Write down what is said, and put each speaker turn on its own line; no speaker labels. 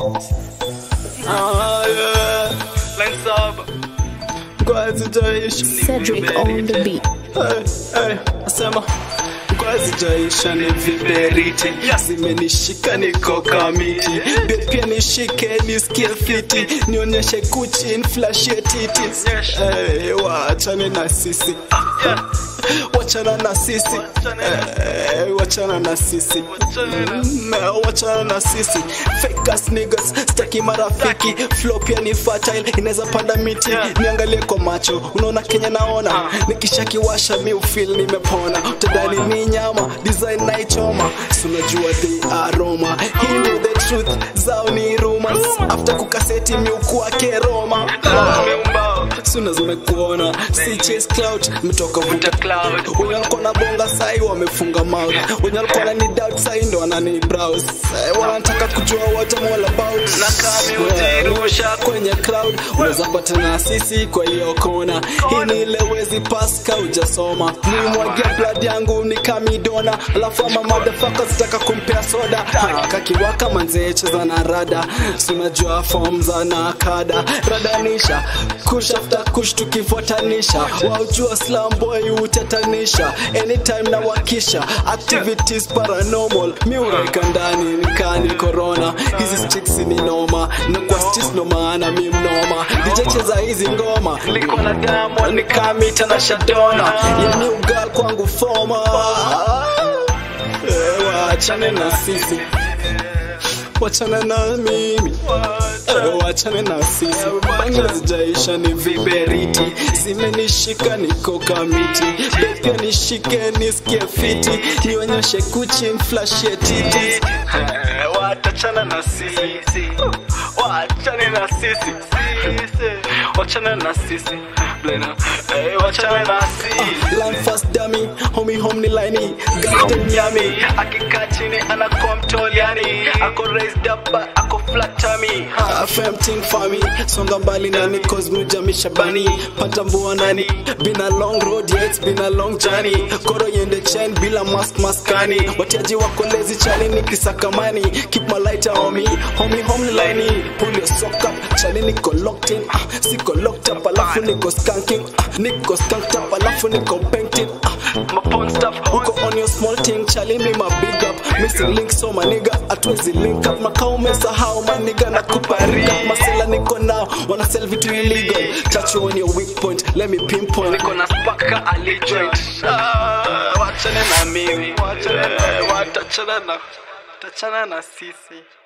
Ah, yeah. Line saba. Ngozi jaishi.
Cedric on the beat.
Hey, hey, asema ngozi jaisha ni viberiti zimenishika niko kamiti Be pia nishike nisikie fiti nionyeshe kuchi nflashie titi hey, wachane na sisi wachana na sisi hey, wachana na sisi Mm, wachana na sisi fake ass niggas staki marafiki flow pia ni fertile inaweza panda miti niangalie kwa macho unaona kenya naona nikishakiwasha mi ufil nimepona utadhani ni nyama design naichoma si unajua they are roma hii ndio the truth zao ni rumors after kukaseti miukuake roma suna zimekuona si chase cloud metoka vuta cloud wenye walikuwa na bonga sai wamefunga mouth wenye walikuwa na ni doubt sai ndo wanani browse Eh, wanataka kujua what I'm all about na kama ujirusha kwenye cloud unaweza patana na sisi kwa hiyo kona hii ni ile wezi paska ujasoma nimwagia blood yangu ni kamidona alafu ama motherfucker sitaka kumpea soda kakiwaka manzee cheza na rada sunajua form za nakada radanisha kushafta kush tukifuatanisha waujua slam boy utatanisha anytime na wakisha activities paranormal miureka ndani nikani corona hizi chicks ni noma na kwa stis ndo maana mi mnoma dijecheza hizi ngoma liko na damu nikamita na shadona yani ugal kwangu foma Eh, wachane na sisi wachana na mimi Eh, wachane na sisi bangi zijaisha ni viberiti zimenishika niko kamiti Be pia nishike nisikie fiti nionyeshe kuchi mflashie titi Eh, watachana na sisi wachane na sisi wachana na sisi Blena, eh, wachana na sisi Line fast dummy, homie home ni line Garden yummy, akikaa chini anakuwa mtoliani Ako raised up but ako flat tummy FM ting for me, songa mbali nani cause mujami shabani Pata mbua nani, been a long road yeah it's been a long journey Koro yende chain bila mask maskani Watiaji wako lazy chali nikisakamani Keep my lighter on me, homie home ni line Pull your sock up, chali niko locked in ah, Siko locked up alafu niko skanking ah, Niko skanked up alafu niko painting ah, My porn stuff, uko on your small thing Chali me my big up, missing link so my nigga Atuwezi link up, makao umesahau my nigga na kuparia Masela niko now, wanna sell vitu illegal Touch you on your weak point, let me pinpoint Niko na spaka alijoint ah, Wachane na mimi, wachane na, watachana na, watachana na sisi